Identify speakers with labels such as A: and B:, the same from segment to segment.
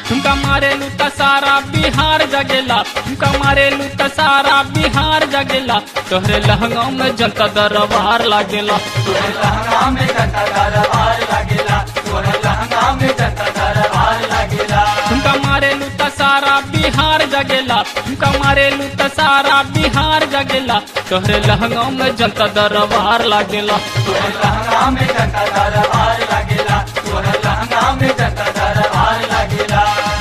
A: तुमका मारेलू त सारा बिहार जगेला तुमका मारेलू त सारा बिहार जगेला तोहरे लहंगा में जनता दरबार लागेला
B: तोरे लहंगा में जनता दरबार लागेला तोरे लहंगा में जनता दरबार लागेला
A: तुमका मारेलू त सारा बिहार जगेला तुमका मारेलू त सारा बिहार जगेला तोहरे लहंगा में जनता दरबार लागेला
B: तोरे लहंगा में जनता दरबार लागेला तोरे लहंगा में जनता दरबार लागेला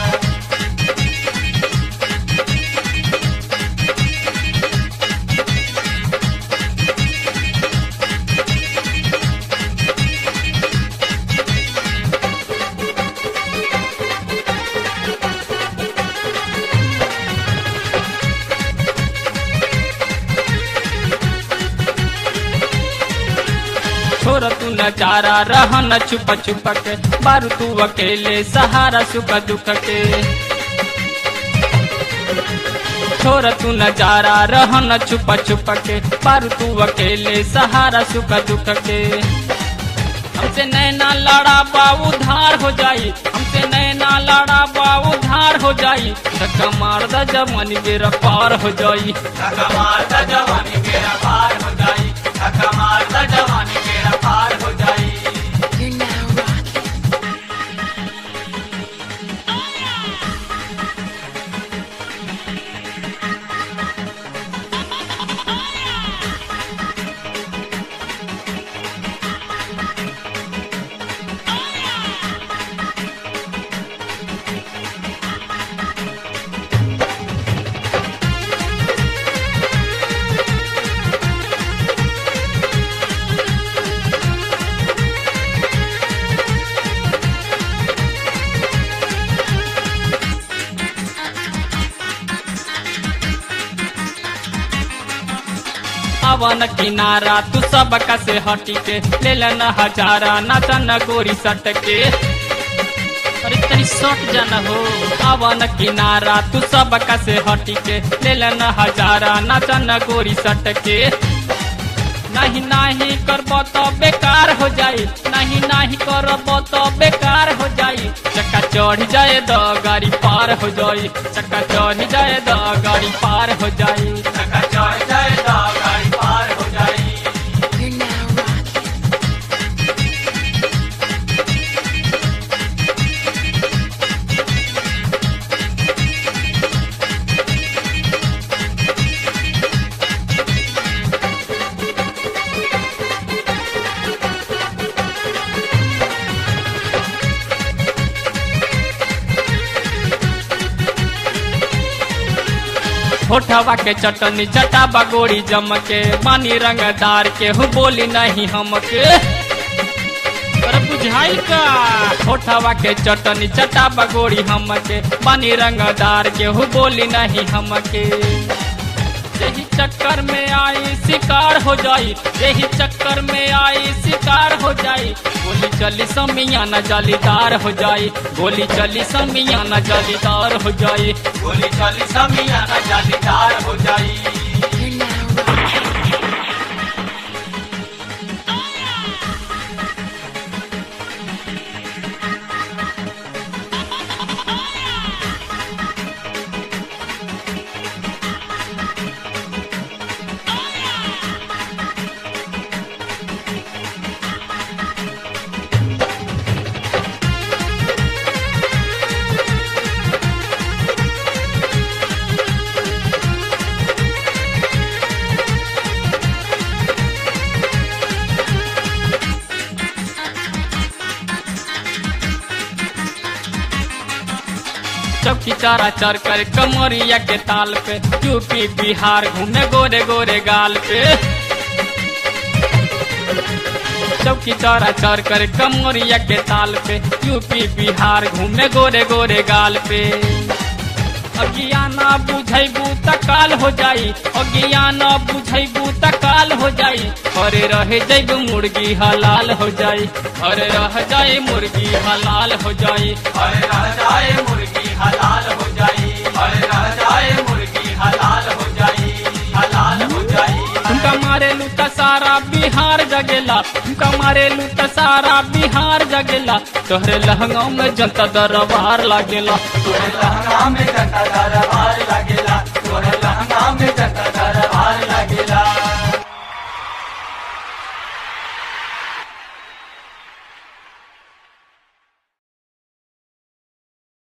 A: छोर तू नजारा रह न छुप छुप के बारू तू अकेले सहारा सुख दुख के छोर तू नजारा रह न छुप छुप के बारू तू अकेले सहारा सुख दुख के हमसे नैना लड़ा बा उधार हो जाई हमसे नैना लड़ा बा उधार हो जाई धक्का मार द जमन बेरा पार हो जाई
B: धक्का मारता जवानी मेरा पार हो जाई धक्का मारता जवानी मेरा पार हो जाई
C: You're now rocking.
A: अवन किनारा तू सब से हटी के ले लेना हजारा नाचन गोरी सट के अरे तनी सट जाना हो अवन किनारा तू सब से हटी के ले लेना हजारा नाचन गोरी सट के नहीं नहीं करब तो बेकार हो जाई नहीं नहीं करब तो बेकार हो जाई चक्का चढ़ जाए द गाड़ी पार हो जाई चक्का चढ़ जाए द गाड़ी पार हो जाई
B: धक्का चढ़ जाए तो गाड़ी पार हो जाई
C: You're now rocking.
A: होठवा के चटनी चटा बगोड़ी जम के पानी रंगदार के हूँ बोली नहीं हमके अरे बुझाई का होठवा के चटनी चटा बगोड़ी हमके पानी रंगदार के हूँ बोली नहीं हमके यही चक्कर में आई शिकार हो जाई यही चक्कर में आई शिकार हो जाई गोली चली समियाना जालीदार हो जाई गोली चली समियाना जालीदार हो जाई
B: गोली चली समियाना जालीदार हो जाई
C: You're now rocking.
A: चौकी चारा चर कर कमरिया के ताल पे यूपी बिहार घूमे गोरे गोरे गाल पे चौकी चारा चर कर कमरिया के ताल पे यूपी बिहार घूमे गोरे गोरे गाल पे अज्ञाना बुझैबू त काल हो जाई अज्ञाना बुझैबू त काल हो जाई अरे रह जैब मुर्गी हलाल हो जाई अरे रह जाए मुर्गी हलाल हो जाई
B: अरे रह जाए मुर्गी हलाल हो जाई अरे रह जाए मुर्गी हलाल हो जाई हलाल हो जाई
A: तुमका मारेलू त सारा बिहार जगेला ठुमका मारेलू त सारा बिहार जगेला तोहरे लहंगा में जनता दरबार लागेला
B: तोरे लहंगा में जनता दरबार लागेला